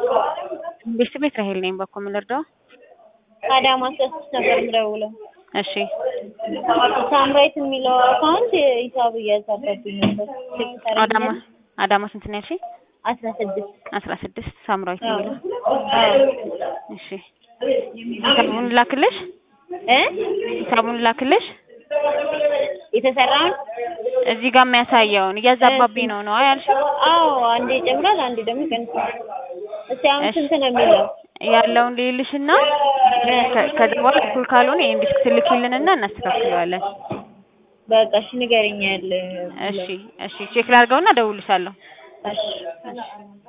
ቤት ቤት ራሄል ነኝ። በኮ ምን ልርዳው? አዳማ ስድስት ነበር የምደውለው። እሺ ሳምራይት የሚለው አካውንት ሂሳብ እያዛባብኝ ነበር። አዳማ አዳማ ስንት ነው ያልሽኝ? አስራ ስድስት አስራ ስድስት ሳምራዊት የሚለው እሺ ሂሳቡን ላክልሽ እ ሂሳቡን ላክልሽ የተሰራውን እዚህ ጋር የሚያሳየውን እያዛባብኝ ነው ነው ያልሽው? አዎ አንዴ ይጨምራል፣ አንዴ ደግሞ ይቀንሳል። እስቲ አሁን እሺ። ስንት ነው የሚለው? ያለውን ልይልሽና ከ- ከዛ በኋላ እኩል ካልሆነ ይሄን ዲስክ ትልኪልንና እናስተካክለዋለን። በቃ እሺ ንገረኝ ያለ እሺ እሺ ቼክ ላድርገውና እደውልልሻለሁ። እሺ